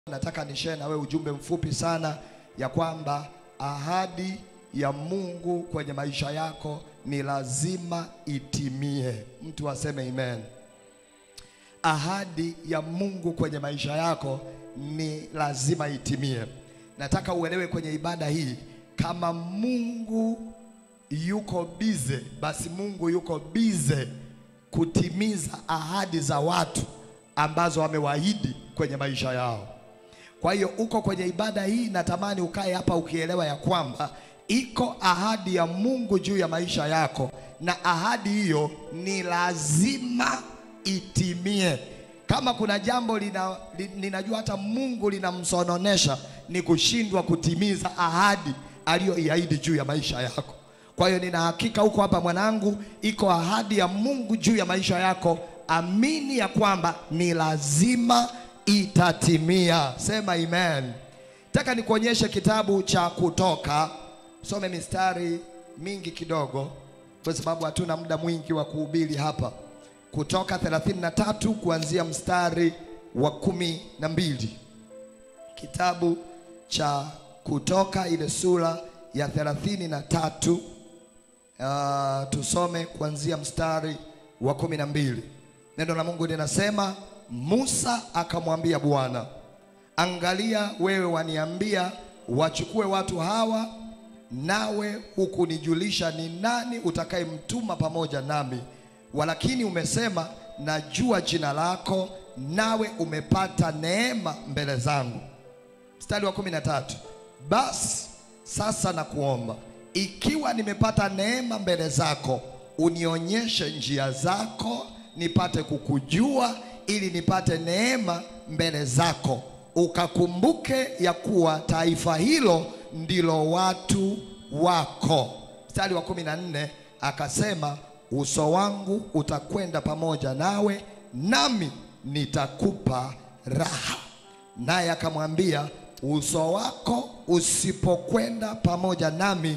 nataka nishare na wewe ujumbe mfupi sana ya kwamba ahadi ya Mungu kwenye maisha yako ni lazima itimie. Mtu aseme amen. Ahadi ya Mungu kwenye maisha yako ni lazima itimie. Nataka uelewe kwenye ibada hii, kama Mungu yuko bize, basi Mungu yuko bize kutimiza ahadi za watu ambazo amewaahidi kwenye maisha yao. Kwa hiyo uko kwenye ibada hii, natamani ukae hapa ukielewa ya kwamba iko ahadi ya Mungu juu ya maisha yako, na ahadi hiyo ni lazima itimie. Kama kuna jambo lina, li, ninajua hata Mungu linamsononesha ni kushindwa kutimiza ahadi aliyoiahidi juu ya maisha yako. Kwa hiyo nina hakika huko hapa mwanangu, iko ahadi ya Mungu juu ya maisha yako. Amini ya kwamba ni lazima itatimia. Sema amen. Nataka nikuonyeshe kitabu cha Kutoka, some mistari mingi kidogo, kwa sababu hatuna muda mwingi wa kuhubiri hapa. Kutoka 33 kuanzia mstari wa kumi na mbili. Kitabu cha Kutoka ile sura ya 33 uh, tusome kuanzia mstari wa kumi na mbili. Neno la Mungu linasema, Musa akamwambia Bwana, angalia, wewe waniambia wachukue watu hawa, nawe hukunijulisha ni nani utakayemtuma pamoja nami, walakini umesema najua jina lako, nawe umepata neema mbele zangu. Mstari wa kumi na tatu. Basi sasa nakuomba, ikiwa nimepata neema mbele zako, unionyeshe njia zako, nipate kukujua, ili nipate neema mbele zako, ukakumbuke ya kuwa taifa hilo ndilo watu wako. Mstari wa kumi na nne akasema, uso wangu utakwenda pamoja nawe, nami nitakupa raha. Naye akamwambia uso wako usipokwenda pamoja nami,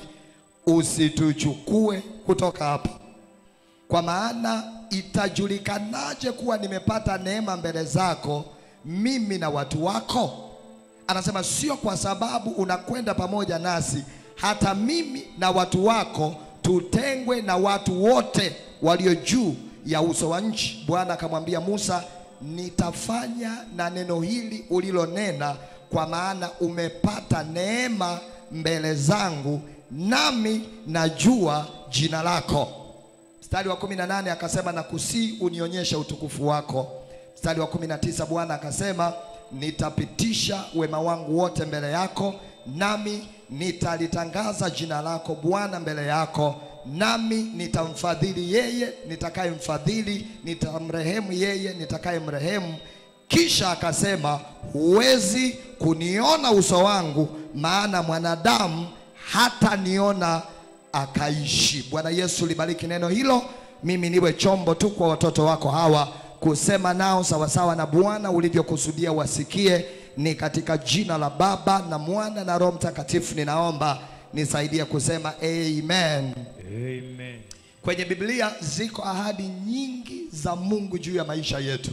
usituchukue kutoka hapa. Kwa maana itajulikanaje kuwa nimepata neema mbele zako, mimi na watu wako? Anasema sio kwa sababu unakwenda pamoja nasi, hata mimi na watu wako tutengwe na watu wote walio juu ya uso wa nchi. Bwana akamwambia Musa, nitafanya na neno hili ulilonena kwa maana umepata neema mbele zangu, nami najua jina lako. Mstari wa kumi na nane akasema na kusii unionyeshe utukufu wako. Mstari wa kumi na tisa Bwana akasema nitapitisha wema wangu wote mbele yako, nami nitalitangaza jina lako Bwana mbele yako, nami nitamfadhili yeye nitakayemfadhili, nitamrehemu yeye nitakayemrehemu. Kisha akasema huwezi kuniona uso wangu, maana mwanadamu hata niona akaishi. Bwana Yesu libariki neno hilo. Mimi niwe chombo tu kwa watoto wako hawa kusema nao sawasawa na Bwana ulivyokusudia wasikie. Ni katika jina la Baba na Mwana na Roho Mtakatifu ninaomba, nisaidie kusema amen. Amen. Kwenye Biblia ziko ahadi nyingi za Mungu juu ya maisha yetu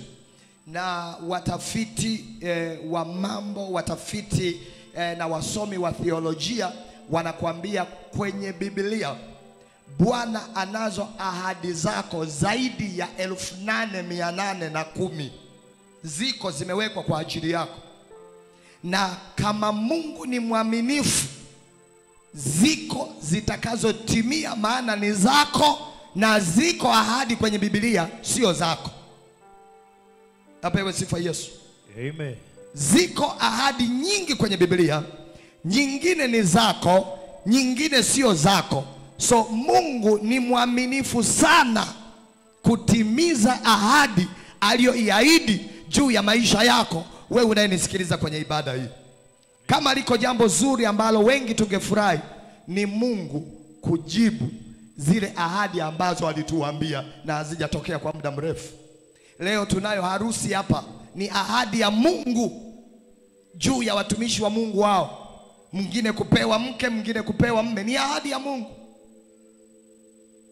na watafiti eh, wa mambo watafiti eh, na wasomi wa theolojia wanakuambia kwenye Biblia Bwana anazo ahadi zako zaidi ya elfu nane mia nane na kumi ziko zimewekwa kwa ajili yako, na kama Mungu ni mwaminifu, ziko zitakazotimia, maana ni zako, na ziko ahadi kwenye Biblia sio zako. Apewe sifa Yesu. Amen. Ziko ahadi nyingi kwenye Biblia, nyingine ni zako, nyingine sio zako. So Mungu ni mwaminifu sana kutimiza ahadi aliyoiahidi juu ya maisha yako, wewe unayenisikiliza kwenye ibada hii. Kama liko jambo zuri ambalo wengi tungefurahi, ni Mungu kujibu zile ahadi ambazo alituambia na hazijatokea kwa muda mrefu. Leo tunayo harusi hapa, ni ahadi ya Mungu juu ya watumishi wa Mungu wao, mwingine kupewa mke, mwingine kupewa mme, ni ahadi ya Mungu.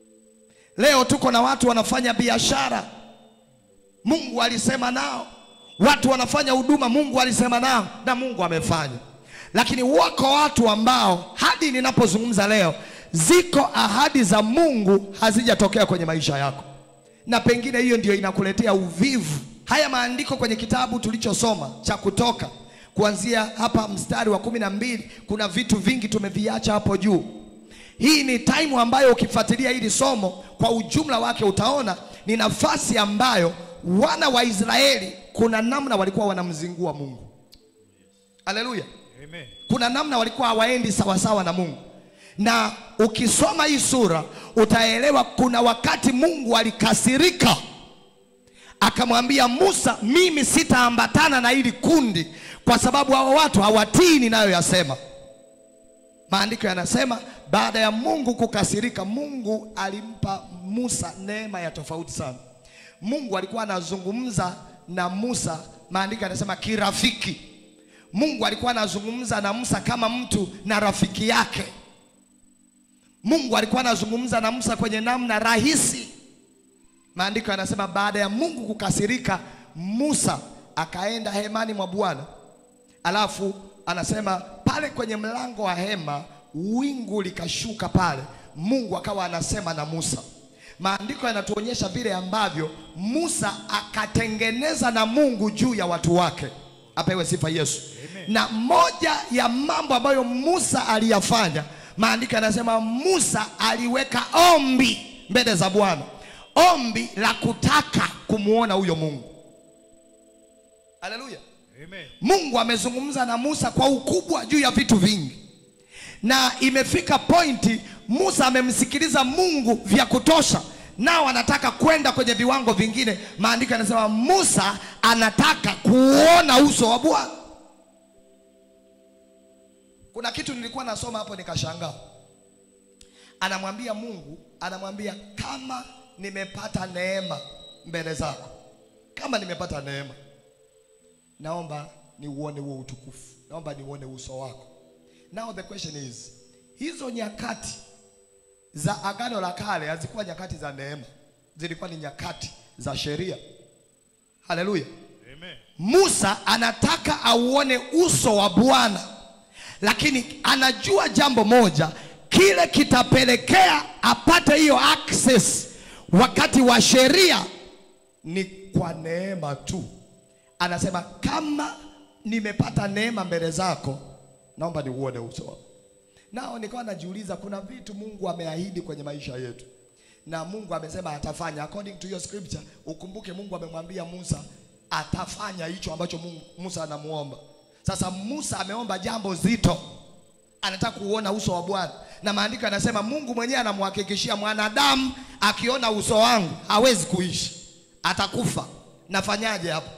Leo tuko na watu wanafanya biashara, Mungu alisema nao watu wanafanya huduma, Mungu alisema nao na Mungu amefanya. Lakini wako watu ambao hadi ninapozungumza leo, ziko ahadi za Mungu hazijatokea kwenye maisha yako, na pengine hiyo ndio inakuletea uvivu. Haya maandiko kwenye kitabu tulichosoma cha Kutoka, kuanzia hapa mstari wa kumi na mbili, kuna vitu vingi tumeviacha hapo juu. Hii ni time ambayo ukifuatilia hili somo kwa ujumla wake utaona ni nafasi ambayo wana wa Israeli kuna namna walikuwa wanamzingua Mungu. Haleluya. Amen. Kuna namna walikuwa hawaendi sawasawa na Mungu, na ukisoma hii sura utaelewa kuna wakati Mungu alikasirika akamwambia Musa, mimi sitaambatana na hili kundi kwa sababu hao watu hawatii ninayoyasema. Maandiko yanasema baada ya Mungu kukasirika, Mungu alimpa Musa neema ya tofauti sana. Mungu alikuwa anazungumza na Musa, maandiko yanasema kirafiki. Mungu alikuwa anazungumza na Musa kama mtu na rafiki yake. Mungu alikuwa anazungumza na Musa kwenye namna rahisi. Maandiko yanasema baada ya Mungu kukasirika, Musa akaenda hemani mwa Bwana. Alafu anasema pale kwenye mlango wa hema wingu likashuka pale, Mungu akawa anasema na Musa. Maandiko yanatuonyesha vile ambavyo Musa akatengeneza na Mungu juu ya watu wake. Apewe sifa Yesu. Na moja ya mambo ambayo Musa aliyafanya, maandiko yanasema Musa aliweka ombi mbele za Bwana, ombi la kutaka kumwona huyo Mungu. Haleluya. Amen. Mungu amezungumza na Musa kwa ukubwa juu ya vitu vingi, na imefika pointi Musa amemsikiliza Mungu vya kutosha, nao anataka kwenda kwenye viwango vingine. Maandiko yanasema Musa anataka kuona uso wa Bwana. Kuna kitu nilikuwa nasoma hapo nikashangaa, anamwambia Mungu, anamwambia kama nimepata neema mbele zako, kama nimepata neema naomba niuone huo utukufu, naomba niuone uso wako. Now the question is, hizo nyakati za agano la kale hazikuwa nyakati za neema, zilikuwa ni nyakati za sheria. Haleluya! Amen. Musa anataka auone uso wa Bwana, lakini anajua jambo moja, kile kitapelekea apate hiyo access wakati wa sheria ni kwa neema tu. Anasema kama nimepata neema mbele zako, naomba niuone uso wako. Nao nikawa najiuliza, kuna vitu Mungu ameahidi kwenye maisha yetu na Mungu amesema atafanya according to your scripture. Ukumbuke Mungu amemwambia Musa atafanya hicho ambacho Mungu, Musa anamuomba. Sasa Musa ameomba jambo zito, anataka kuona uso wa Bwana, na maandiko yanasema Mungu mwenyewe anamhakikishia mwanadamu, akiona uso wangu hawezi kuishi, atakufa. Nafanyaje hapo?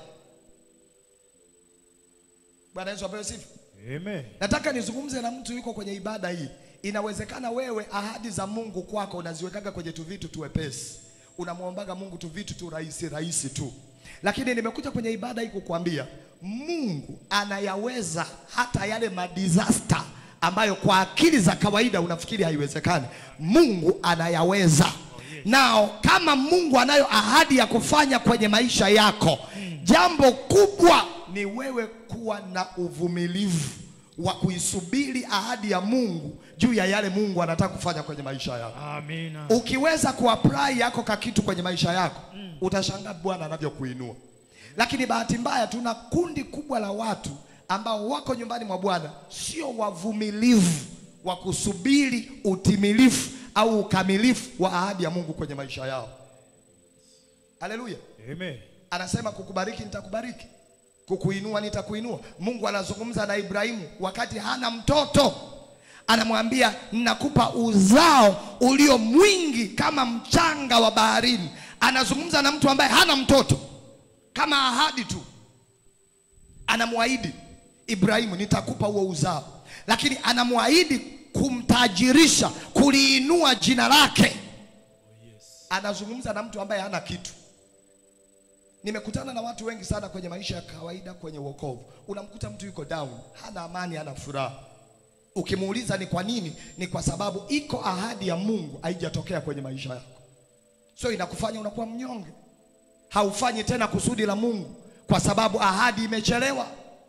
Bwana Yesu apewe sifa. Amen. Nataka nizungumze na mtu yuko kwenye ibada hii. Inawezekana wewe ahadi za Mungu kwako unaziwekaga kwenye tu vitu tuwepesi, unamwombaga Mungu tu vitu tu rahisi rahisi tu, lakini nimekuja kwenye ibada hii kukuambia Mungu anayaweza hata yale madisaster ambayo kwa akili za kawaida unafikiri haiwezekani. Mungu anayaweza. Nao kama Mungu anayo ahadi ya kufanya kwenye maisha yako, jambo kubwa ni wewe kuwa na uvumilivu wa kuisubiri ahadi ya Mungu juu ya yale Mungu anataka kufanya kwenye maisha yako. Amina. Ukiweza kuapply yako ka kitu kwenye maisha yako, utashangaa Bwana anavyokuinua. Lakini bahati mbaya, tuna kundi kubwa la watu ambao wako nyumbani mwa Bwana, sio wavumilivu wa kusubiri utimilifu au ukamilifu wa ahadi ya Mungu kwenye maisha yao. Haleluya! Amen. Anasema kukubariki nitakubariki, kukuinua nitakuinua. Mungu anazungumza na Ibrahimu wakati hana mtoto, anamwambia ninakupa uzao ulio mwingi kama mchanga wa baharini. Anazungumza na mtu ambaye hana mtoto, kama ahadi tu, anamwahidi Ibrahimu nitakupa huo uzao, lakini anamwahidi kumtajirisha, kuliinua jina lake. Anazungumza na mtu ambaye hana kitu. Nimekutana na watu wengi sana kwenye maisha ya kawaida, kwenye wokovu, unamkuta mtu yuko down, hana amani, hana furaha. Ukimuuliza ni kwa nini, ni kwa sababu iko ahadi ya Mungu haijatokea kwenye maisha yako, so inakufanya unakuwa mnyonge, haufanyi tena kusudi la Mungu kwa sababu ahadi imechelewa.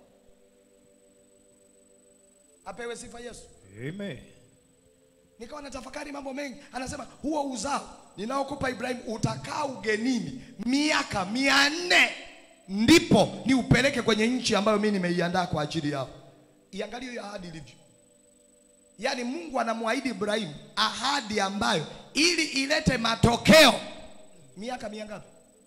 Apewe sifa Yesu. Amen. Nikawa natafakari mambo mengi, anasema huo uzao ninaokupa Ibrahimu utakaa ugenini miaka mia nne ndipo ni upeleke kwenye nchi ambayo mimi nimeiandaa kwa ajili yao. Iangalie hiyo ahadi ilivyo. Yaani Mungu anamwahidi Ibrahimu ahadi ambayo ili ilete matokeo miaka mia ngapi?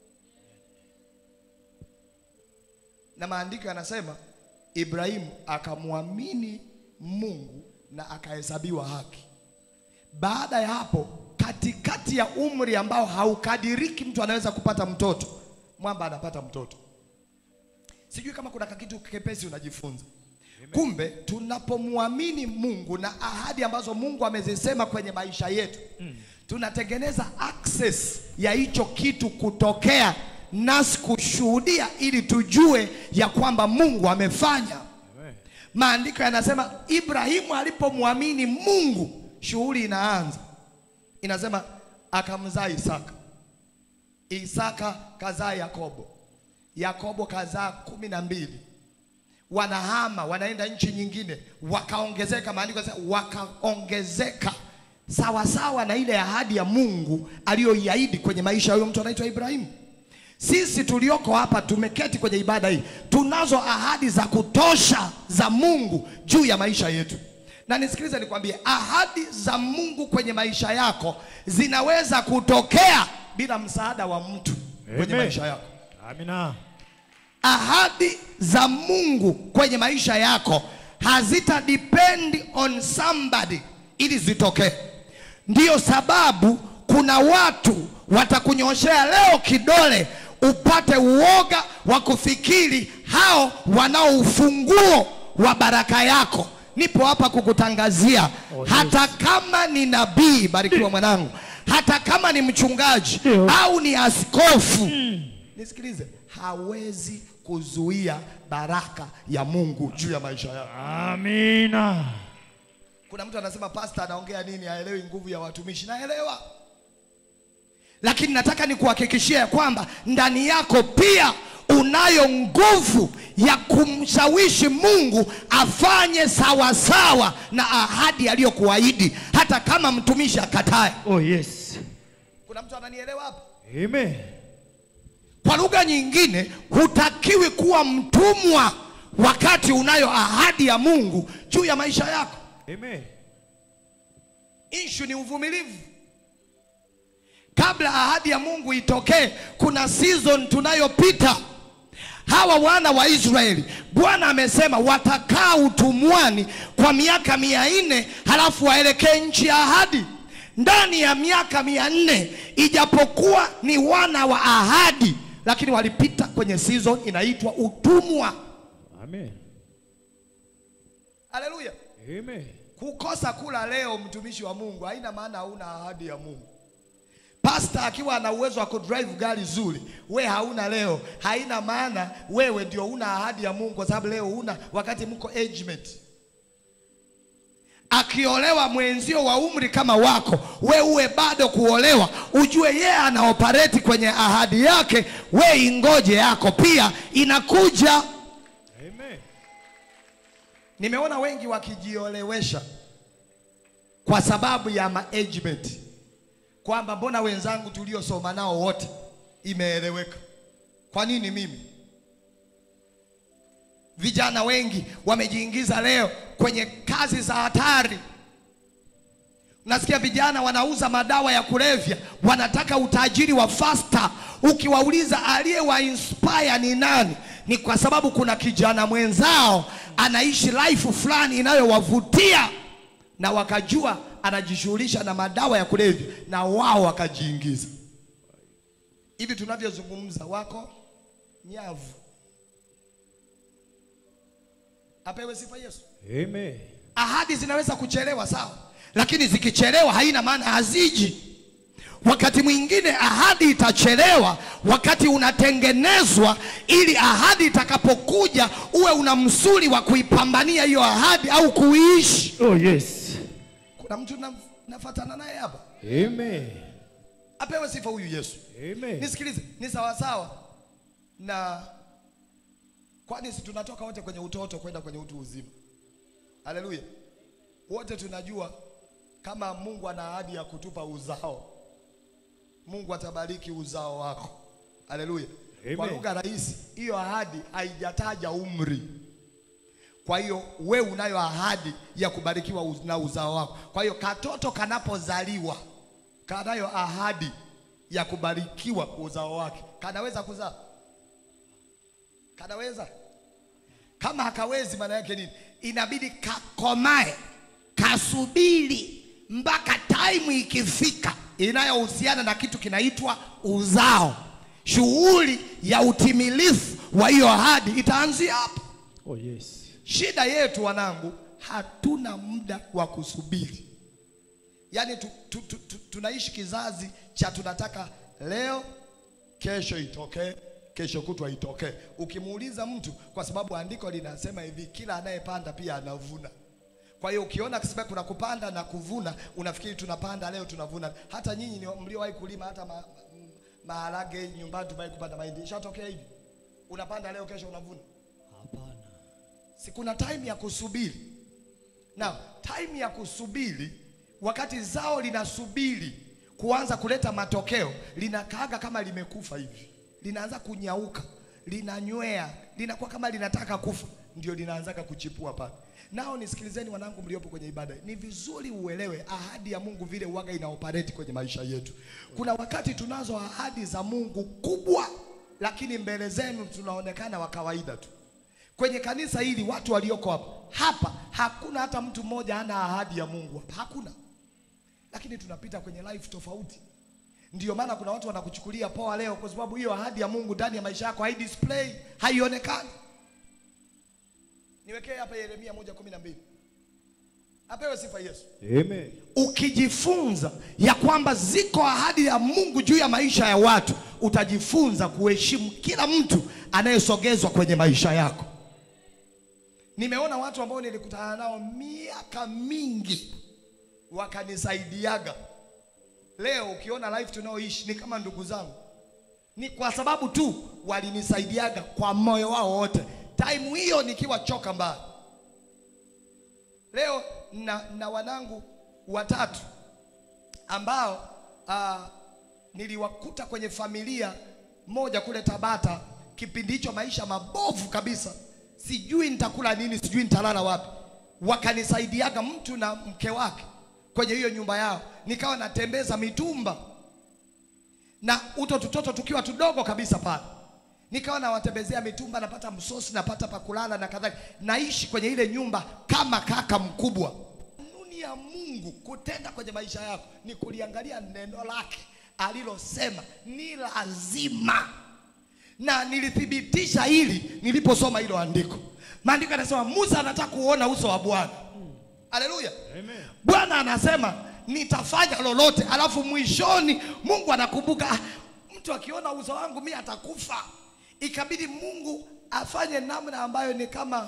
Na maandiko yanasema Ibrahimu akamwamini Mungu na akahesabiwa haki. Baada ya hapo, katikati ya umri ambao haukadiriki mtu anaweza kupata mtoto, mwamba anapata mtoto. Sijui kama kuna kakitu kepesi unajifunza. Kumbe tunapomwamini Mungu na ahadi ambazo Mungu amezisema kwenye maisha yetu, tunatengeneza access ya hicho kitu kutokea nasi kushuhudia, ili tujue ya kwamba Mungu amefanya. Amen. Maandiko yanasema Ibrahimu alipomwamini Mungu, shughuli inaanza. Inasema akamzaa Isaka, Isaka kazaa Yakobo, Yakobo kazaa kumi na mbili. Wanahama wanaenda nchi nyingine, wakaongezeka. Maandiko yanasema wakaongezeka sawasawa na ile ahadi ya Mungu aliyoiahidi kwenye maisha ya huyo mtu anaitwa Ibrahimu. Sisi tulioko hapa tumeketi kwenye ibada hii, tunazo ahadi za kutosha za Mungu juu ya maisha yetu. Na nisikilize nikwambie, ahadi za Mungu kwenye maisha yako zinaweza kutokea bila msaada wa mtu kwenye Amen. maisha yako. Amina. Ahadi za Mungu kwenye maisha yako hazita depend on somebody ili zitokee. Ndiyo sababu kuna watu watakunyoshea leo kidole upate uoga wa kufikiri hao wanao ufunguo wa baraka yako. Nipo hapa kukutangazia Oh, yes. hata kama ni nabii, barikiwa mwanangu, hata kama ni mchungaji Ndio. au ni askofu nisikilize, hawezi kuzuia baraka ya Mungu juu ya maisha yako. Amina. Kuna mtu anasema pasta anaongea nini, haelewi nguvu ya watumishi. Naelewa, lakini nataka nikuhakikishia ya kwamba ndani yako pia unayo nguvu ya kumshawishi Mungu afanye sawasawa na ahadi aliyokuahidi, hata kama mtumishi akatae. Oh yes. Kuna mtu ananielewa hapa? Amen. Kwa lugha nyingine, hutakiwi kuwa mtumwa wakati unayo ahadi ya Mungu juu ya maisha yako. Amen. Ishu ni uvumilivu. Kabla ahadi ya Mungu itokee, kuna season tunayopita. Hawa wana wa Israeli, Bwana amesema watakaa utumwani kwa miaka mia nne halafu waelekee nchi ya ahadi. Ndani ya miaka mia nne ijapokuwa ni wana wa ahadi, lakini walipita kwenye season inaitwa utumwa. Amen. Haleluya! Amen. Kukosa kula leo, mtumishi wa Mungu, haina maana hauna ahadi ya Mungu. Pasta akiwa ana uwezo wa kudrive gari zuri, we hauna leo, haina maana wewe ndio una ahadi ya Mungu, kwa sababu leo una wakati mko agement. Akiolewa mwenzio wa umri kama wako, we uwe bado kuolewa, ujue yeye ana operate kwenye ahadi yake, we ingoje yako pia inakuja. Amen. Nimeona wengi wakijiolewesha kwa sababu ya management, kwamba mbona wenzangu tuliosoma nao wote imeeleweka, kwa nini mimi? Vijana wengi wamejiingiza leo kwenye kazi za hatari. Unasikia vijana wanauza madawa ya kulevya, wanataka utajiri wa fasta. Ukiwauliza aliyewa inspire ni nani, ni kwa sababu kuna kijana mwenzao anaishi life fulani inayowavutia na wakajua anajishughulisha na madawa ya kulevya, na wao wakajiingiza. Hivi tunavyozungumza, wako nyavu. Apewe sifa Yesu. Amen. Ahadi zinaweza kuchelewa sawa, lakini zikichelewa haina maana haziji. Wakati mwingine ahadi itachelewa wakati unatengenezwa, ili ahadi itakapokuja uwe una msuli wa kuipambania hiyo ahadi au kuiishi. Oh yes. Kuna mtu na, nafatana naye hapa, Amen. apewe sifa huyu Yesu. Amen. Nisikilize, ni sawasawa na Kwani si tunatoka wote kwenye utoto kwenda kwenye utu uzima? Haleluya! Wote tunajua kama Mungu ana ahadi ya kutupa uzao, Mungu atabariki uzao wako. Haleluya! Kwa Amen. lugha rahisi, hiyo ahadi haijataja umri. Kwa hiyo we unayo ahadi ya kubarikiwa uz- na uzao wako. Kwa hiyo katoto kanapozaliwa kanayo ahadi ya kubarikiwa uzao wake. Kanaweza kuzaa? Kanaweza? Kama hakawezi, maana yake nini? Inabidi kakomae, kasubiri mpaka time ikifika inayohusiana na kitu kinaitwa uzao. Shughuli ya utimilifu wa hiyo ahadi itaanzia hapo. Oh yes. Shida yetu wanangu, hatuna muda wa kusubiri. Yaani tu, tu, tu, tu, tunaishi kizazi cha tunataka leo, kesho itokee, kesho kutwa itokee. Ukimuuliza mtu, kwa sababu andiko linasema hivi, kila anayepanda pia anavuna. Kwa hiyo ukiona kisema kuna kupanda na kuvuna, unafikiri tunapanda leo tunavuna. Hata nyinyi ni mliowahi kulima hata ma, ma, maharage nyumbani, tumewahi kupanda mahindi, ishatokea hivi, unapanda leo, kesho unavuna Hapana. si kuna time ya kusubiri na time ya kusubiri wakati zao linasubiri kuanza kuleta matokeo linakaaga kama limekufa hivi linaanza kunyauka linanywea linakuwa kama linataka kufa ndio linaanzaga kuchipua pale nao nisikilizeni wanangu mliopo kwenye ibada ni vizuri uelewe ahadi ya mungu vile uwaga ina operate kwenye maisha yetu kuna wakati tunazo ahadi za mungu kubwa lakini mbele zenu tunaonekana wa kawaida tu Kwenye kanisa hili watu walioko hapa hapa, hakuna hata mtu mmoja ana ahadi ya Mungu hapa, hakuna. Lakini tunapita kwenye life tofauti. Ndiyo maana kuna watu wanakuchukulia poa leo, kwa sababu hiyo ahadi ya Mungu ndani ya maisha yako hai display, haionekani. Niwekee hapa Yeremia moja kumi na mbili. Apewe sifa Yesu. Amen. Ukijifunza ya kwamba ziko ahadi ya Mungu juu ya maisha ya watu, utajifunza kuheshimu kila mtu anayesogezwa kwenye maisha yako. Nimeona watu ambao nilikutana nao miaka mingi wakanisaidiaga. Leo ukiona life tunaoishi ni kama ndugu zangu, ni kwa sababu tu walinisaidiaga kwa moyo wao wote, time hiyo nikiwa choka mbali. Leo na, na wanangu watatu ambao ah, niliwakuta kwenye familia moja kule Tabata, kipindi hicho maisha mabovu kabisa, sijui nitakula nini, sijui nitalala wapi. Wakanisaidiaga mtu na mke wake kwenye hiyo nyumba yao, nikawa natembeza mitumba na uto tutoto tukiwa tudogo kabisa pale, nikawa nawatembezea mitumba, napata msosi, napata pakulala na kadhalika, naishi kwenye ile nyumba kama kaka mkubwa. Kanuni ya Mungu kutenda kwenye maisha yako ni kuliangalia neno lake alilosema ni lazima, na nilithibitisha hili niliposoma hilo andiko. Maandiko yanasema Musa anataka kuona uso wa Bwana. Haleluya! Amen. Bwana anasema nitafanya lolote, alafu mwishoni Mungu anakumbuka "Ah, mtu akiona uso wangu mimi atakufa. Ikabidi Mungu afanye namna ambayo ni kama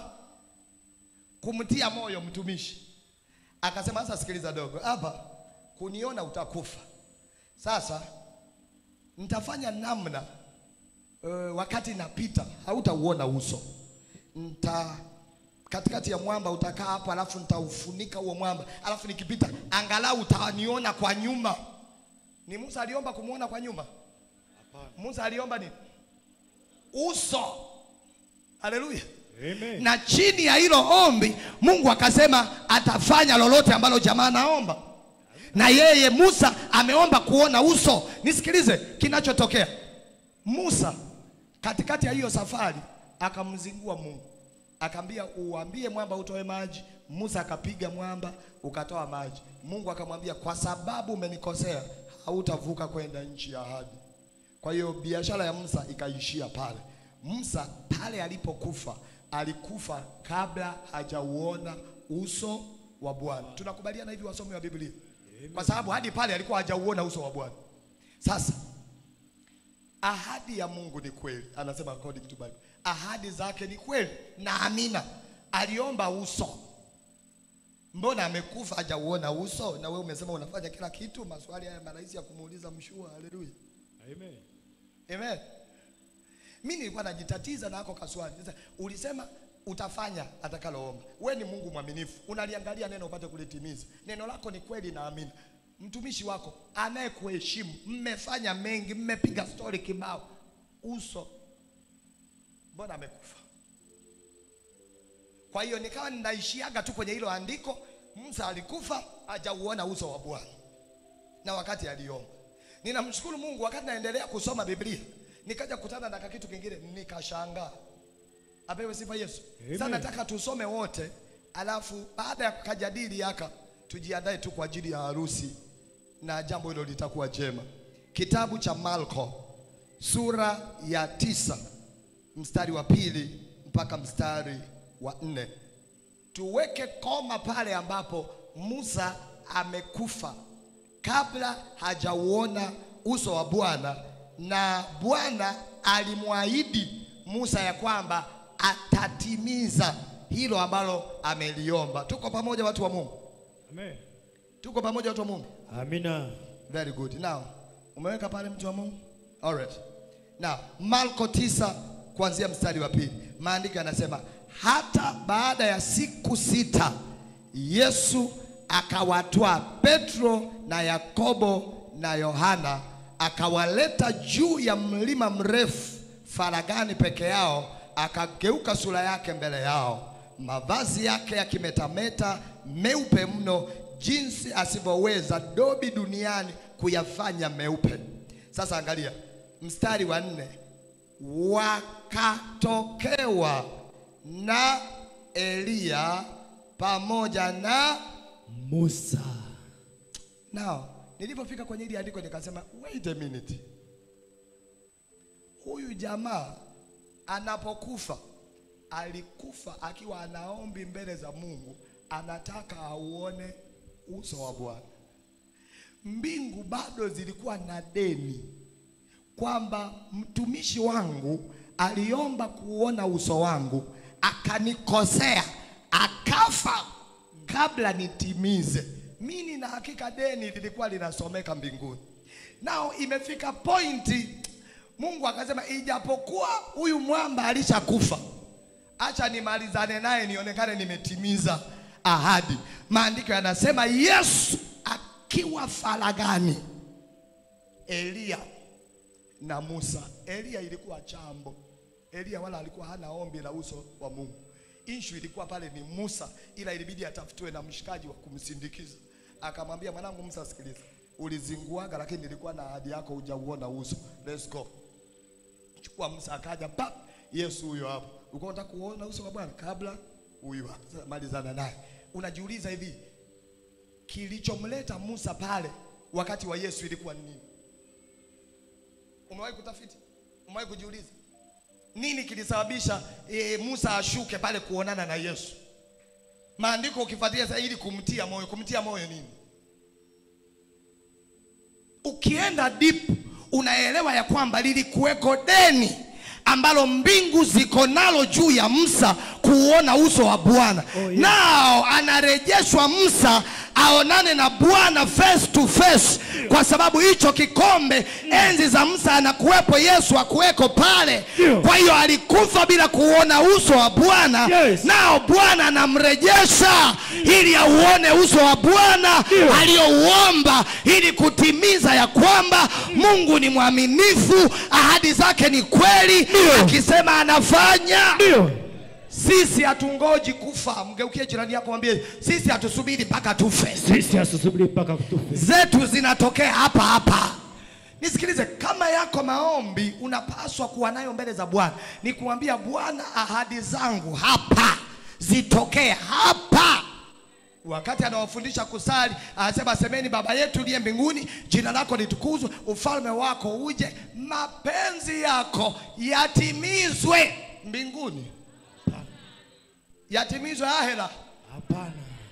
kumtia moyo mtumishi. Akasema sasa, sikiliza dogo, hapa kuniona utakufa. Sasa nitafanya namna uh, wakati napita hautauona uso nita katikati ya mwamba utakaa hapo, alafu nitaufunika huo mwamba, alafu nikipita angalau utaniona kwa nyuma. Ni Musa aliomba kumwona kwa nyuma? Musa aliomba nini? Uso. Haleluya! Amen. Na chini ya hilo ombi Mungu akasema atafanya lolote ambalo jamaa anaomba, na yeye Musa ameomba kuona uso. Nisikilize kinachotokea. Musa katikati ya hiyo safari akamzingua Mungu, akamwambia uambie mwamba utoe maji. Musa akapiga mwamba ukatoa maji. Mungu akamwambia kwa sababu umenikosea, hautavuka kwenda nchi ya ahadi. Kwa hiyo biashara ya Musa ikaishia pale. Musa pale alipokufa alikufa kabla hajauona uso wa Bwana. Tunakubaliana hivi, wasomi wa Biblia, kwa sababu hadi pale alikuwa hajauona uso wa Bwana. Sasa ahadi ya Mungu ni kweli, anasema according to Bible, ahadi zake ni kweli na amina. Aliomba uso, mbona amekufa hajauona uso? Na wewe umesema unafanya kila kitu. Maswali haya marahisi ya kumuuliza mshua. Haleluya. Amen. Amen. Mimi nilikuwa najitatiza na ako kaswali. Sasa ulisema utafanya atakaloomba. We ni Mungu mwaminifu, unaliangalia neno upate kulitimiza. Neno lako ni kweli na amina. Mtumishi wako anayekuheshimu, mmefanya mengi, mmepiga stori kibao, uso mbona amekufa? Kwa hiyo nikawa ninaishiaga tu kwenye hilo andiko, Musa alikufa hajauona uso wa Bwana na wakati aliomba. Ninamshukuru Mungu, wakati naendelea kusoma Biblia nikaja kukutana na kitu kingine, nikashangaa. Apewe sifa Yesu. Amen. Sasa nataka tusome wote, alafu baada ya kukajadili haka tujiandae tu kwa ajili ya harusi na jambo hilo litakuwa jema. Kitabu cha Marko sura ya tisa mstari wa pili mpaka mstari wa nne tuweke koma pale ambapo Musa amekufa kabla hajauona uso wa Bwana, na Bwana alimwahidi Musa ya kwamba atatimiza hilo ambalo ameliomba. Tuko pamoja watu wa Mungu? Amen. Tuko pamoja watu wa Mungu? Amina. Very good. Now, umeweka pale mtu wa Mungu? All right. Now, Marko 9 kuanzia mstari wa pili. Maandiko yanasema hata baada ya siku sita Yesu akawatwaa Petro na Yakobo na Yohana akawaleta juu ya mlima mrefu faragani peke yao, akageuka sura yake mbele yao, mavazi yake yakimetameta meupe mno, jinsi asivyoweza dobi duniani kuyafanya meupe. Sasa angalia mstari wa nne, wakatokewa na Eliya pamoja na Musa. Now, nilipofika kwenye hili andiko nikasema wait a minute. Huyu jamaa anapokufa alikufa akiwa anaombi mbele za Mungu, anataka auone uso wa Bwana. Mbingu bado zilikuwa na deni kwamba mtumishi wangu aliomba kuona uso wangu, akanikosea, akafa kabla nitimize. Mimi nina hakika deni lilikuwa linasomeka mbinguni. Nao imefika pointi, Mungu akasema, ijapokuwa huyu mwamba alishakufa, acha nimalizane naye nionekane nimetimiza ahadi. Maandiko yanasema Yesu akiwa faragani, Eliya na Musa. Eliya ilikuwa chambo. Eliya wala alikuwa hana ombi la uso wa Mungu. Ishu ilikuwa pale ni Musa, ila ilibidi atafutwe na mshikaji wa kumsindikiza. Akamwambia, mwanangu Musa, sikiliza, ulizinguaga, lakini nilikuwa na ahadi yako, hujauona uso. Let's go. Chukua Musa, akaja pap, Yesu huyo hapo. Ulikuwa unataka kuona uso wa Bwana kabla huyu hapa. Sasa malizana naye. Unajiuliza hivi, kilichomleta Musa pale wakati wa Yesu ilikuwa ni nini? Umewahi kutafiti? Umewahi kujiuliza nini kilisababisha e, Musa ashuke pale kuonana na Yesu? Maandiko ukifuatilia sasa, ili kumtia moyo. Kumtia moyo nini? Ukienda deep unaelewa ya kwamba lilikuweko deni ambalo mbingu ziko nalo juu ya Musa kuona uso wa Bwana. Oh, yes. Nao anarejeshwa Musa aonane na Bwana face to face, kwa sababu hicho kikombe enzi za Musa anakuwepo, Yesu akuweko pale. Ndio. Kwa hiyo alikufa bila kuona uso wa Bwana, Yes. nao Bwana anamrejesha ili auone uso wa Bwana Ndio. aliyouomba, ili kutimiza ya kwamba Mungu ni mwaminifu, ahadi zake ni kweli, Ndio. akisema anafanya. Ndio. Sisi hatungoji kufa. Mgeukie jirani yako, mwambie sisi hatusubiri mpaka tufe, Sisi hatusubiri mpaka kutufe. zetu zinatokea hapa hapa. Nisikilize, kama yako maombi unapaswa kuwa nayo mbele za Bwana, ni kuambia Bwana, ahadi zangu hapa zitokee hapa. Wakati anawafundisha kusali, anasema semeni, Baba yetu uliye mbinguni, jina lako litukuzwe, ufalme wako uje, mapenzi yako yatimizwe mbinguni, yatimizwe ahera Hapana.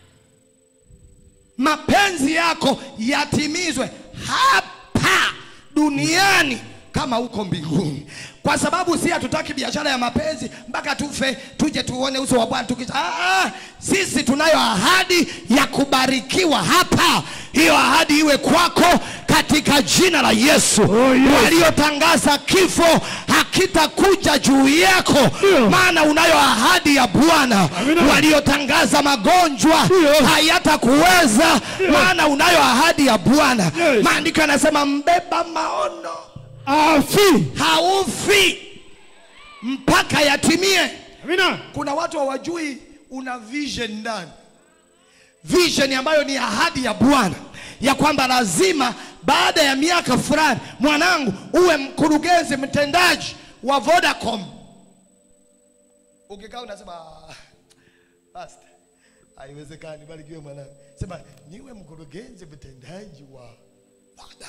mapenzi yako yatimizwe hapa duniani kama huko mbinguni, kwa sababu si hatutaki biashara ya mapenzi mpaka tufe tuje tuone uso wa Bwana tukisha. Ah, ah, sisi tunayo ahadi ya kubarikiwa hapa. Hiyo ahadi iwe kwako katika jina la Yesu. Oh, yes. Waliotangaza kifo hakitakuja juu yako Ndio. maana unayo ahadi ya bwana Amina. waliotangaza magonjwa Ndio. hayatakuweza Ndio. maana unayo ahadi ya bwana Yes. maandiko yanasema mbeba maono afi haufi mpaka yatimie amina kuna watu hawajui una vision ndani vision ambayo ni ahadi ya bwana ya kwamba lazima baada ya miaka fulani mwanangu uwe mkurugenzi mtendaji wa vodacom ukikaa unasema "Ah, pastor haiwezekani barikiwe mwanangu sema niwe mkurugenzi mtendaji wa voda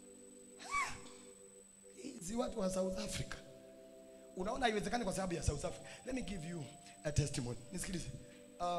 hizi watu wa south africa unaona haiwezekani kwa sababu ya South Africa. Let me give you a testimony. Nisikilize. Uh,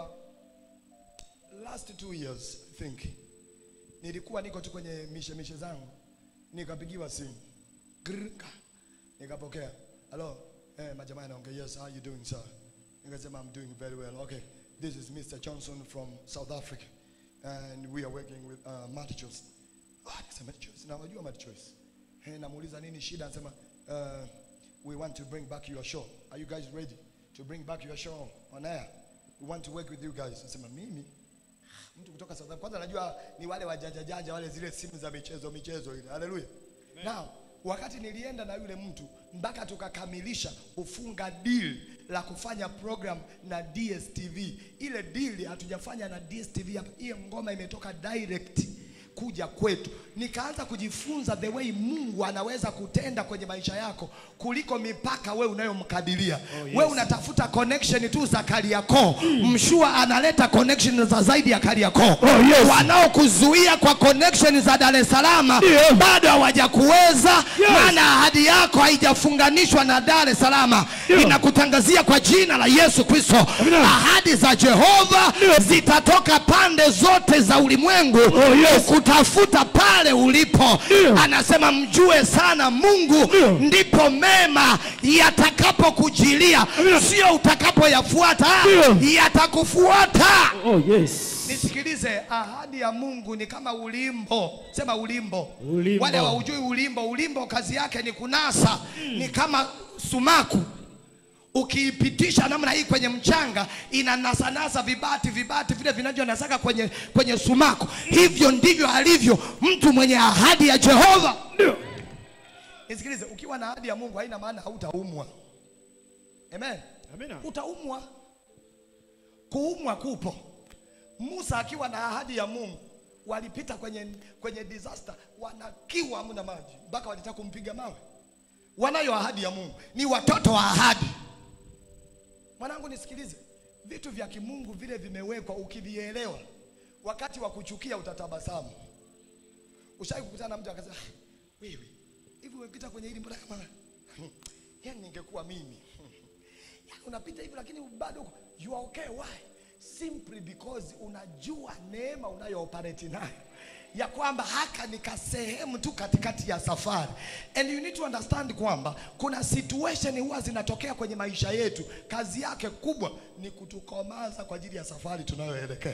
last two years I think nilikuwa niko tu kwenye mishe mishe zangu nikapigiwa simu Grrrka. nikapokea hello eh, majamaa anaongea yes how you doing sir nikasema I'm doing very well okay this is Mr. Johnson from South Africa and we are working with uh, Matt Choice ah nikasema Matt Choice na wajua Matt Choice eh, namuuliza nini shida anasema uh, we want to bring back your show are you guys ready to bring back your show on air we want to work with you guys nasema mimi mtu kutoka South Africa. Kwanza najua ni wale wajanja janja wale zile simu za michezo michezo ile. Haleluya. Now, wakati nilienda na yule mtu mpaka tukakamilisha kufunga deal la kufanya program na DSTV. Ile deal hatujafanya na DSTV hapa. Hiyo ngoma imetoka direct kuja kwetu. Nikaanza kujifunza the way Mungu anaweza kutenda kwenye maisha yako kuliko mipaka we unayomkadiria. Oh, yes. We unatafuta connection tu za Kariakoo. Mshua analeta connection za zaidi ya Kariakoo. Oh, yes. Wanaokuzuia kwa connection za Dar es Salaam Ndio. bado hawajakuweza, Yes. maana ahadi yako haijafunganishwa na Dar es Salaam. Ndio. Inakutangazia kwa jina la Yesu Kristo, Amina. ahadi za Jehova Ndio. zitatoka pande zote za ulimwengu Oh, yes. kutafuta pale ulipo. Ndio. Anasema mjue sana Mungu, Ndio. ndipo mema yatakapokujilia, Amina. sio utakapoyafuata, Ndio. yatakufuata. oh yes Nisikilize, ahadi ya Mungu ni kama ulimbo. Sema ulimbo. Ulimbo. Wale hawaujui ulimbo, ulimbo kazi yake ni kunasa, ni kama sumaku. Ukiipitisha namna hii kwenye mchanga inanasanasa vibati vibati vile vinavyonasaka kwenye, kwenye sumaku. Hivyo ndivyo alivyo mtu mwenye ahadi ya Jehova. ndio Nisikilize, ukiwa na ahadi ya Mungu haina maana hautaumwa. Amen. amina Utaumwa. Kuumwa kupo. Musa akiwa na ahadi ya Mungu walipita kwenye, kwenye disaster, wanakiwa hamna maji mpaka walitaka kumpiga mawe. Wanayo ahadi ya Mungu, ni watoto wa ahadi. Mwanangu, nisikilize, vitu vya kimungu vile vimewekwa, ukivielewa, wakati wa kuchukia utatabasamu. Ushawahi kukutana na mtu akasema, "Ah, wewe hivi umepita kwenye hili mbona kama yani ningekuwa mimi yani unapita hivi lakini bado uko- you are okay why simply because unajua neema unayo operate nayo ya kwamba haka ni kasehemu tu katikati ya safari and you need to understand kwamba kuna situation huwa zinatokea kwenye maisha yetu kazi yake kubwa ni kutukomaza kwa ajili ya safari tunayoelekea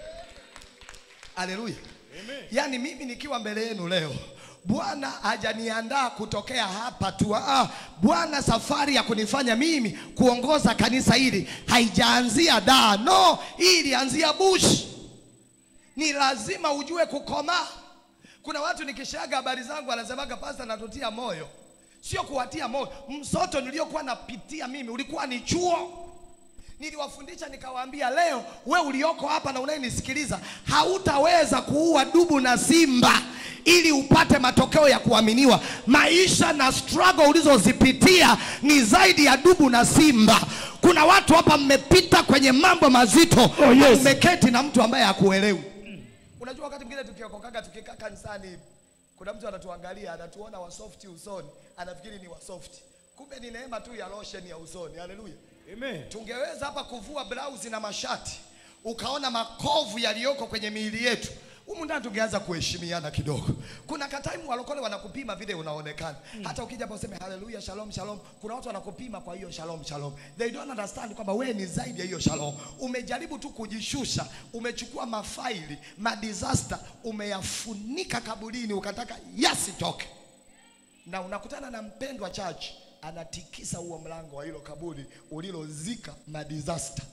haleluya yaani mimi nikiwa mbele yenu leo bwana hajaniandaa kutokea hapa tu ah, bwana safari ya kunifanya mimi kuongoza kanisa hili haijaanzia daa no hii ilianzia bush ni lazima ujue kukomaa kuna watu nikishaga habari zangu anasemaga pasta natutia moyo sio kuwatia moyo msoto niliokuwa napitia mimi ulikuwa ni chuo niliwafundisha nikawaambia leo we ulioko hapa na unayenisikiliza hautaweza kuua dubu na simba ili upate matokeo ya kuaminiwa maisha na struggle ulizozipitia ni zaidi ya dubu na simba kuna watu hapa mmepita kwenye mambo mazito Oh, yes. mmeketi na mtu ambaye hakuelewi unajua wakati mwingine tukiokokaga tukikaa kanisani hivi kuna mtu anatuangalia anatuona wasofti usoni anafikiri ni wasofti kumbe ni neema tu ya lotion ya usoni haleluya amen tungeweza hapa kuvua blausi na mashati ukaona makovu yaliyoko kwenye miili yetu humu ndani tungeanza kuheshimiana kidogo kuna kataimu walokole wanakupima vile unaonekana hata ukija hapa useme haleluya shalom shalom kuna watu wanakupima kwa hiyo shalom shalom they don't understand kwamba wewe ni zaidi ya hiyo shalom umejaribu tu kujishusha umechukua mafaili madisaster umeyafunika kaburini ukataka yasitoke na unakutana na mpendwa church anatikisa huo mlango wa hilo kaburi ulilozika madisaster.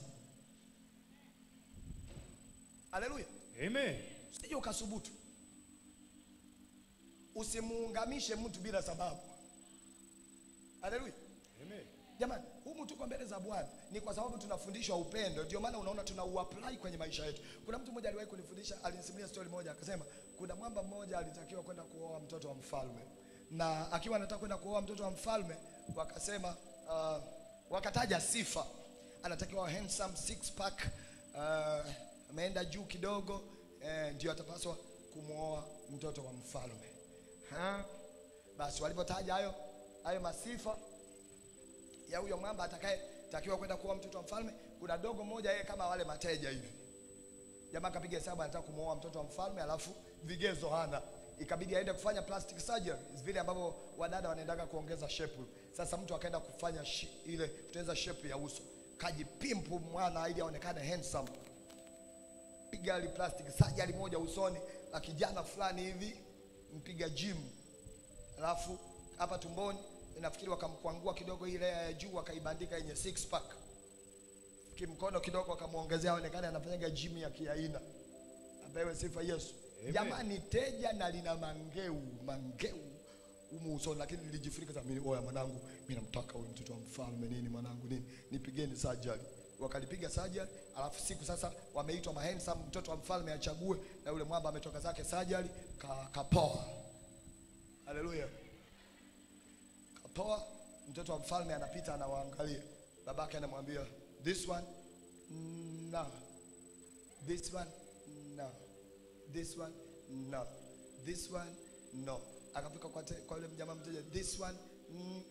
Haleluya! Amen. Usije ukasubutu, usimuungamishe mtu bila sababu. Haleluya! Amen. Jamani, humu tuko mbele za Bwana ni kwa sababu tunafundishwa upendo, ndio maana unaona tuna uapply kwenye maisha yetu. Kuna mtu mmoja aliwahi kunifundisha, alinisimulia story moja, akasema kuna mwamba mmoja alitakiwa kwenda kuoa mtoto wa mfalme, na akiwa anataka kwenda kuoa mtoto wa mfalme, wakasema uh, wakataja sifa, anatakiwa handsome six pack, uh, ameenda juu kidogo, eh, ndio atapaswa kumwoa mtoto wa mfalme. Ha? Basi walipotaja hayo hayo masifa ya huyo mwamba atakaye takiwa kwenda kuoa mtoto wa mfalme. Kuna dogo moja yeye kama wale mateja hivi, jamaa akapiga hesabu anataka kumwoa mtoto wa mfalme, alafu vigezo hana, ikabidi aende kufanya plastic surgery, vile ambavyo wadada wanaendaga kuongeza shape. Sasa mtu akaenda kufanya shi, ile kutengeneza shape ya uso, kajipimpu mwana ili aonekane handsome, piga ile plastic surgery moja usoni la kijana fulani hivi, mpiga gym, alafu hapa tumboni nafikiri wakamkwangua kidogo ile ya juu wakaibandika yenye six pack kimkono kidogo wakamwongezea aonekane anafanyaga gym ya kiaina. Apewe sifa Yesu. Amen. Jamani, teja na lina mangeu mangeu humu usoni, lakini nilijifunika sasa. Mimi oya, mwanangu, mimi namtaka huyu mtoto wa mfalme nini, mwanangu nini, nipigeni surgery. Wakalipiga surgery, alafu siku sasa wameitwa mahandsome, mtoto wa mfalme achague, na yule mwamba ametoka zake surgery, ka, kapoa. Haleluya kapoa. Mtoto wa mfalme anapita anawaangalia, babake anamwambia this one no, this one no, this one no, this one no. Akafika kwa, te- kwa yule mjamaa mteja this one mm.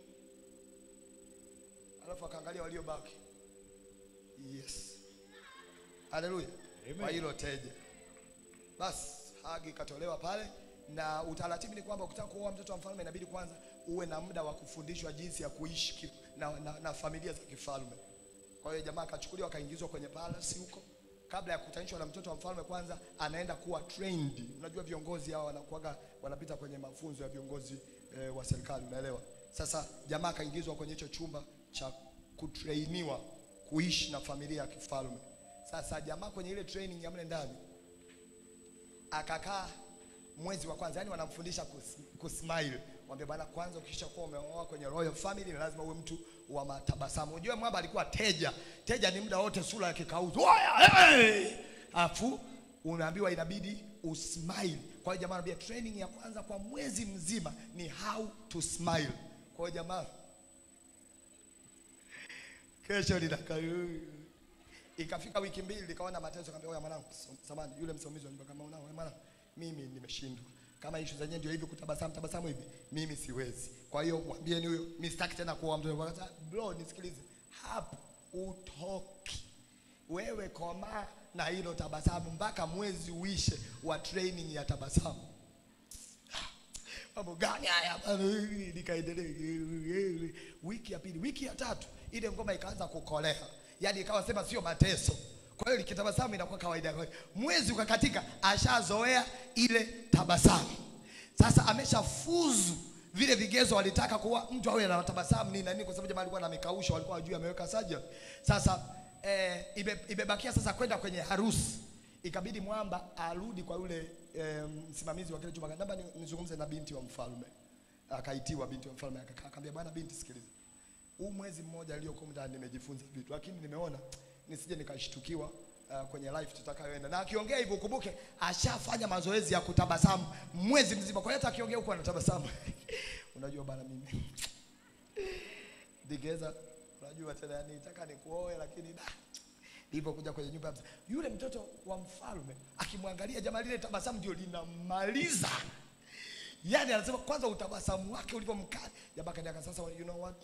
Alafu akaangalia waliobaki, yes, haleluya, Amen. kwa hilo teja basi hagi ikatolewa pale, na utaratibu ni kwamba ukitaka kuoa mtoto wa mfalme inabidi kwanza uwe na muda wa kufundishwa jinsi ya kuishi ki- na, na, na familia za kifalme. Kwa hiyo jamaa akachukuliwa akaingizwa kwenye palace huko. Kabla ya kukutanishwa na mtoto wa mfalme, kwanza anaenda kuwa trained. Unajua viongozi hao wanakuwaga wanapita kwenye mafunzo ya viongozi eh, wa serikali, unaelewa? Sasa jamaa akaingizwa kwenye hicho chumba cha kutrainiwa kuishi na familia ya kifalme. Sasa jamaa kwenye ile training ya mle ndani akakaa mwezi wa kwanza, yani wanamfundisha kus- kusmile. Mwambie bwana, kwanza ukisha kuwa umeoa kwenye royal family, ni lazima uwe mtu wa matabasamu. Unajua mwamba alikuwa teja. Teja ni muda wote sura ya kikauzu, oya hey! Afu unaambiwa inabidi usmile. Kwa hiyo jamaa anambia training ya kwanza kwa mwezi mzima ni how to smile. Kwa hiyo jamaa kesho linaka Ikafika wiki mbili nikaona mateso, kaambia oya mwanangu, samani yule msimamizi wa nyumba kama unao wewe mwanangu, mimi nimeshindwa. Kama issue zenyewe ndio hivi kutabasamu tabasamu hivi, mimi siwezi. Kwa hiyo mwambieni huyo, mimi sitaki tena kuoa mtoto. Kwa sababu bro, nisikilize. Hapo utoki. Wewe komaa na hilo tabasamu mpaka mwezi uishe wa training ya tabasamu. Mambo gani haya bana? Nikaendelea wiki ya pili, wiki ya tatu, ile ngoma ikaanza kukolea, yaani ikawa sema sio mateso. Kwa hiyo likitabasamu inakuwa kawaida. Kwa hiyo Mwezi ukakatika, ashazoea ile tabasamu. Sasa ameshafuzu vile vigezo walitaka kuwa mtu awe na tabasamu nini na nini, kwa sababu jamaa alikuwa na mikausho, walikuwa wajui ameweka surgery. Sasa eh, ibe, imebakia sasa kwenda kwenye harusi ikabidi mwamba arudi kwa yule eh, msimamizi wa kile chumba, naomba ni- nizungumze na binti wa mfalme. Akaitiwa binti wa mfalme, akakaa akamwambia, bwana binti, sikiliza, huu mwezi mmoja aliyokuwa ndani nimejifunza vitu, lakini nimeona nisije nikashtukiwa uh, kwenye life tutakayoenda. Na akiongea hivyo, ukumbuke ashafanya mazoezi ya kutabasamu mwezi mzima, kwa hiyo hata akiongea huko anatabasamu. Unajua bana, mimi digeza, unajua tena, yani nataka nikuoe, lakini da nilipokuja kwenye nyumba ya mzee, yule mtoto wa mfalme akimwangalia jamaa, lile tabasamu ndio linamaliza. Yani anasema kwanza utabasamu wake ulivyomkali. Jamaa kaniaka sasa, you know what,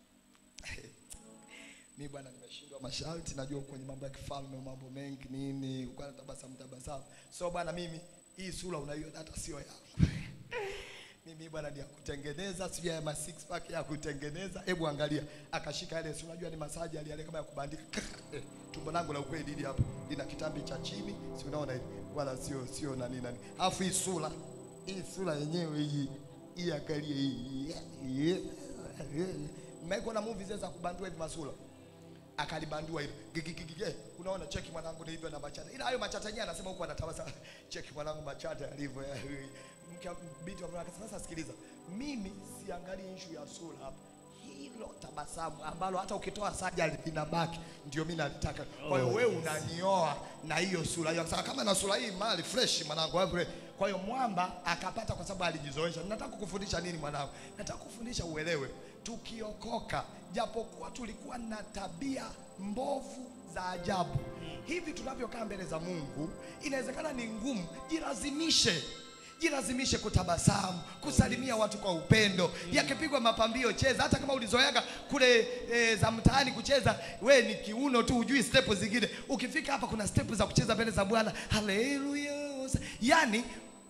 mi bwana, nimeshindwa masharti, najua kwenye mambo ya kifalme mambo mengi nini, uko na tabasamu tabasamu. So bwana, mimi hii sura unaiona hata sio yangu mimi bwana ni ya kutengeneza, sio ya ma six pack ya kutengeneza. Hebu angalia, akashika ile, si unajua ni masaji yale yale kama ya kubandika Eh, tumbo langu la ukweli hili hapa lina kitambi cha chini, si unaona hivi, wala sio sio nani nani. Alafu hii sura hii sura yenyewe hii hii, angalia hii hii. Mmekuona movie zile za kubandua hivi masula akalibandua hilo gigigigige unaona cheki mwanangu ni hivyo na machata ila hayo machata yenyewe anasema huko anatabaza cheki mwanangu machata yalivyo ya- mke binti wa akasema sasa sikiliza mimi siangalii issue ya sura hapa hilo tabasamu ambalo hata ukitoa sajali linabaki ndio mimi nalitaka kwa hiyo wewe unanioa na hiyo sura hiyo akasema kama na sura hii mali fresh mwanangu wewe kwa hiyo mwamba akapata kwa sababu alijizoesha nataka kukufundisha nini mwanangu nataka kufundisha uelewe tukiokoka japokuwa tulikuwa na tabia mbovu za ajabu hivi tunavyokaa mbele za Mungu inawezekana ni ngumu jilazimishe jilazimishe kutabasamu kusalimia watu kwa upendo yakipigwa mapambio cheza hata kama ulizoeaga kule e, za mtaani kucheza we ni kiuno tu hujui step zingine ukifika hapa kuna step za kucheza mbele za Bwana haleluya yani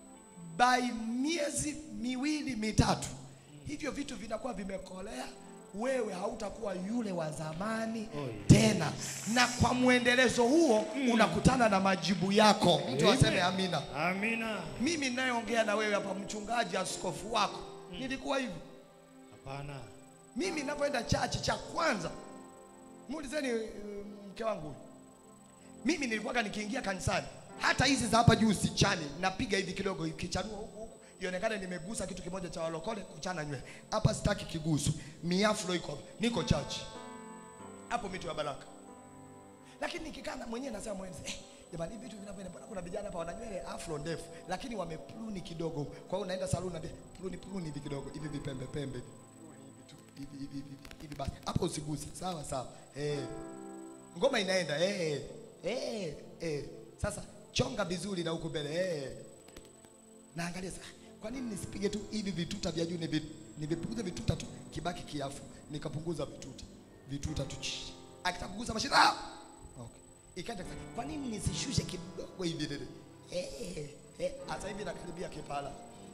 by miezi miwili mitatu hivyo vitu vinakuwa vimekolea wewe hautakuwa yule wa zamani tena na kwa mwendelezo huo unakutana na majibu yako mtu aseme amina Amina. mimi ninayeongea na wewe hapa mchungaji askofu wako nilikuwa hivi Hapana. mimi ninapoenda chachi cha kwanza muulizeni eh, mke wangu huyu. mimi nilikuwaga nikiingia kanisani hata hizi za hapa juu sichani napiga hivi kidogo ikichanua huku huku ionekane nimegusa kitu kimoja cha walokole kuchana nywele hapa sitaki kigusu miafro iko hapa. niko chachi hapo mito ya baraka lakini nikikaa na mwenyewe nasema mwenzi eh, jamani hivi vitu vinavyoenda mbona kuna vijana hapa wana nywele afro ndefu lakini wamepluni kidogo kwa hiyo unaenda saluni na pluni pluni hivi kidogo hivi vipembe pembe hivi hivi tu, hivi hivi hivi hivi basi hapo usiguse sawa sawa eh ngoma inaenda eh eh eh sasa chonga vizuri na huku mbele eh naangalia sasa kwa nini nisipige tu hivi vituta vya juu nivi- nivipunguze vituta tu kibaki kiafu nikapunguza vituta vituta tu chi akitaka kugusa mashine ah okay ikaenda sasa, kwa nini nisishushe kidogo hivi dede eh eh hata hivi nakaribia kipala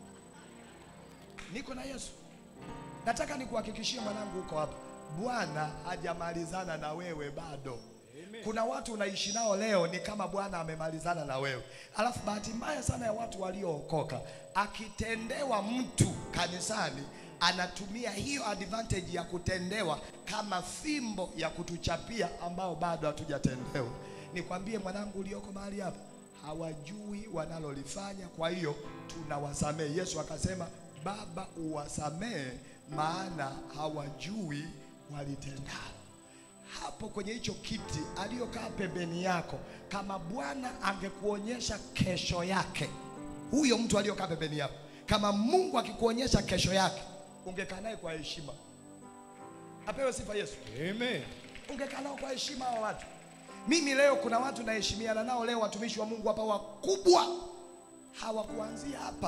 niko na Yesu nataka nikuhakikishie mwanangu uko hapa Bwana hajamalizana na wewe bado kuna watu unaishi nao leo ni kama Bwana amemalizana na wewe. Alafu bahati mbaya sana ya watu waliookoka, akitendewa mtu kanisani anatumia hiyo advantage ya kutendewa kama fimbo ya kutuchapia ambao bado hatujatendewa. Nikwambie mwanangu ulioko mahali hapa, hawajui wanalolifanya, kwa hiyo tunawasamehe. Yesu akasema, Baba uwasamehe, maana hawajui walitendalo hapo kwenye hicho kiti aliyokaa pembeni yako, kama Bwana angekuonyesha kesho yake, huyo mtu aliyokaa pembeni yako, kama Mungu akikuonyesha kesho yake, ungekaa naye kwa heshima. Apewe sifa Yesu. Amen. Ungekaa nao kwa heshima hao watu. Mimi leo kuna watu naheshimiana nao leo, watumishi wa Mungu hapa wakubwa, hawakuanzia hapa.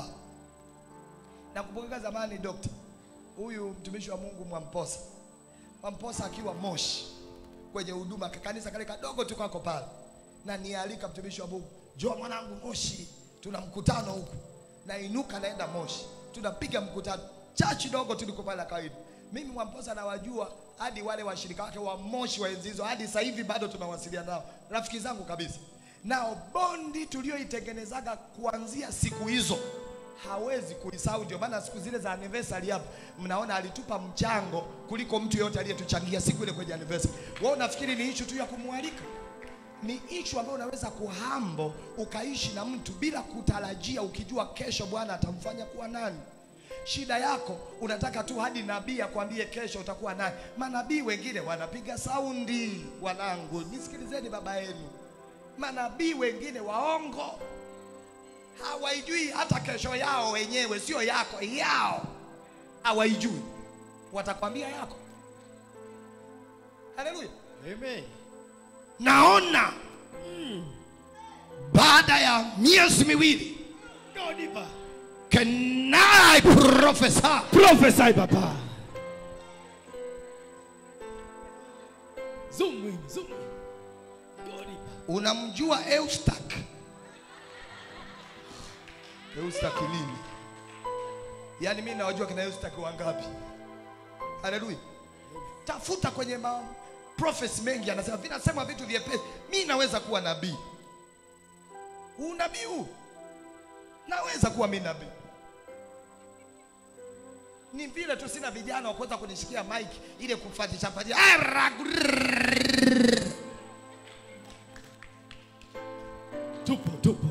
Nakumbuka zamani dokta huyu mtumishi wa Mungu Mwamposa, Mwamposa akiwa Moshi kwenye huduma kanisa kale kadogo tu kako pale, na nialika mtumishi wa Mungu, njoo mwanangu Moshi, tuna mkutano huku. Nainuka naenda Moshi, tunapiga mkutano chachi dogo tu liko pale la kawaida. Mimi Mwamposa nawajua hadi wale washirika wake wa Moshi wa enzi hizo, hadi sasa hivi bado tunawasiliana nao, rafiki zangu kabisa. Nao bondi tulioitengenezaga kuanzia siku hizo hawezi kuisahau. Ndio maana siku zile za anniversary hapa mnaona alitupa mchango kuliko mtu yote aliyetuchangia siku ile kwenye anniversary. Wewe unafikiri ni issue tu ya kumwalika? Ni issue ambayo unaweza kuhambo ukaishi na mtu bila kutarajia, ukijua kesho Bwana atamfanya kuwa nani. Shida yako unataka tu hadi nabii akwambie kesho utakuwa nani. Manabii wengine wanapiga saundi, wanangu, nisikilizeni baba yenu. Manabii wengine waongo hawaijui hata kesho yao wenyewe, sio yako, yao hawaijui, watakwambia yako. Haleluya! Amen. Naona baada ya miezi miwili, Go deeper. can I prophesy? Prophesy, Papa. Zoom in, zoom in. Go deeper. Unamjua Eustak? Eustak nini? Yaani mimi nawajua kina Eustak wangapi? Haleluya! Tafuta kwenye ma prophets mengi, anasema vinasema vitu vyepesi. Mimi naweza kuwa nabii. Unabii huu naweza kuwa mimi nabii. ni vile tu sina vijana wa kuweza kunishikia mic ile kufatisha fatisha Tupo, tupo.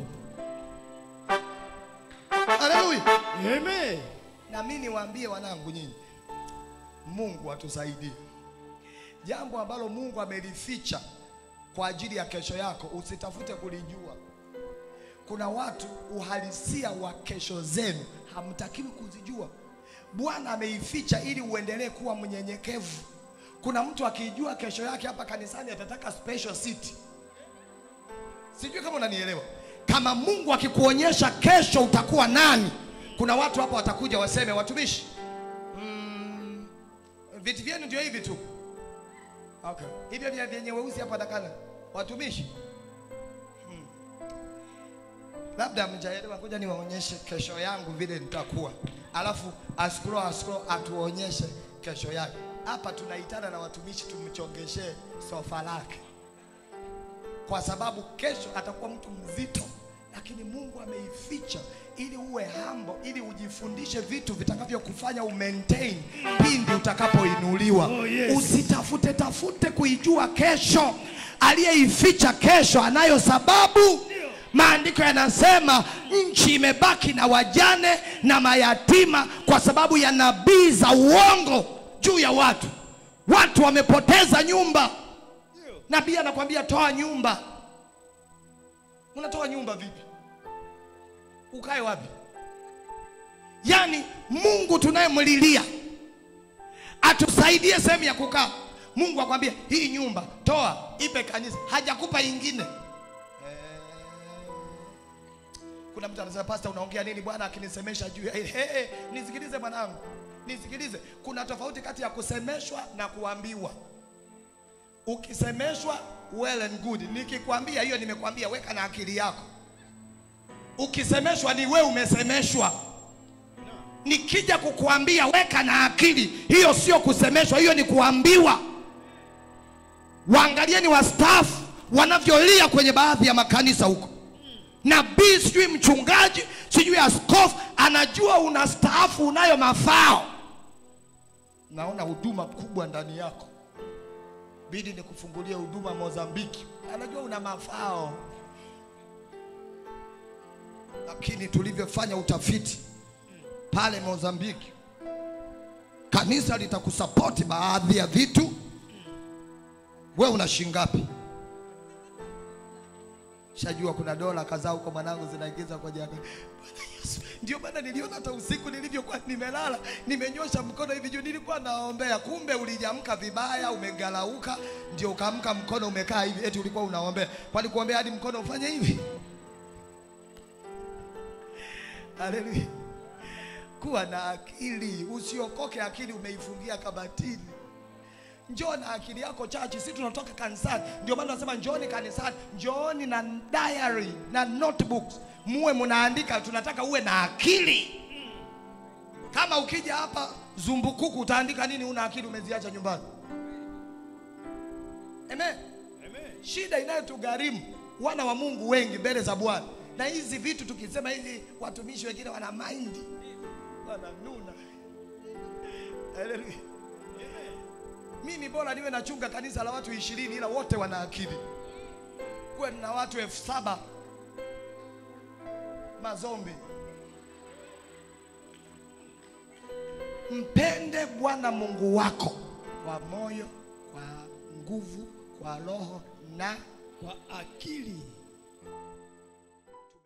haleluya Amen. na mimi niwaambie wanangu nyinyi mungu atusaidie jambo ambalo mungu amelificha kwa ajili ya kesho yako usitafute kulijua kuna watu uhalisia wa kesho zenu hamtakiwi kuzijua bwana ameificha ili uendelee kuwa mnyenyekevu kuna mtu akijua kesho yake hapa kanisani atataka special seat sijui kama unanielewa kama mungu akikuonyesha kesho utakuwa nani kuna watu hapa watakuja waseme watumishi mm, viti vyenu ndio hivi tu okay. hivyo vya vyenye weusi hapa dakana watumishi hmm. labda mjaelewa kuja niwaonyeshe kesho yangu vile nitakuwa alafu askuro askuro atuonyeshe kesho yake hapa tunaitana na watumishi tumchongeshee sofa lake kwa sababu kesho atakuwa mtu mzito, lakini Mungu ameificha ili uwe hambo, ili ujifundishe vitu vitakavyokufanya umaintain pindi utakapoinuliwa. Oh, yes. Usitafute tafute kuijua kesho. Aliyeificha kesho anayo sababu. Maandiko yanasema nchi imebaki na wajane na mayatima kwa sababu ya nabii za uongo juu ya watu. Watu wamepoteza nyumba. Nabii anakwambia toa nyumba. Unatoa nyumba vipi? Ukae wapi? Yaani Mungu tunayemlilia atusaidie sehemu ya kukaa. Mungu akwambia hii nyumba toa, ipe kanisa, hajakupa ingine. Eh, Kuna mtu anasema pastor, unaongea nini bwana akinisemesha juu ya hili? Hey, hey, nisikilize mwanangu, nisikilize. Kuna tofauti kati ya kusemeshwa na kuambiwa. Ukisemeshwa well and good, nikikwambia hiyo nimekwambia, weka na akili yako. Ukisemeshwa ni we umesemeshwa. Nikija kukuambia weka na akili, hiyo sio kusemeshwa, hiyo ni kuambiwa. Waangalieni wastaafu wanavyolia kwenye baadhi ya makanisa huko. Nabii sijui mchungaji sijui askofu anajua unastaafu, unayo mafao. Naona huduma kubwa ndani yako bidi nikufungulie huduma Mozambiki. Anajua una mafao, lakini tulivyofanya utafiti pale Mozambiki, kanisa litakusapoti baadhi ya vitu. We una shilingi ngapi? Shajua kuna dola kadhaa huko mwanangu zinaingiza kwenye akaunti. Bwana Yesu, ndio maana niliona hata usiku nilivyokuwa nimelala, nimenyosha mkono hivi juu, nilikuwa naombea, kumbe ulijamka vibaya, umegalauka, ndio ukaamka mkono umekaa hivi, eti ulikuwa unaombea. Kwani kuombea hadi mkono ufanye hivi? Haleluya! Kuwa na akili, usiokoke akili umeifungia kabatini. Njoo na akili yako chachi, si tunatoka kanisani. Ndio maana nasema njooni kanisani, njooni na diary na notebooks, muwe mnaandika. Tunataka uwe na akili. Kama ukija hapa zumbukuku, utaandika nini? Una akili umeziacha nyumbani. Amen. Amen. Shida inayotugharimu wana wa Mungu wengi mbele za Bwana, na hizi vitu tukisema hivi, watumishi wengine wana maindi, wananuna. Haleluya. Mimi bora niwe nachunga kanisa la watu ishirini ila wote wana akili. Kuwe na watu elfu saba mazombi. Mpende Bwana Mungu wako kwa moyo, kwa nguvu, kwa roho na Kwa akili.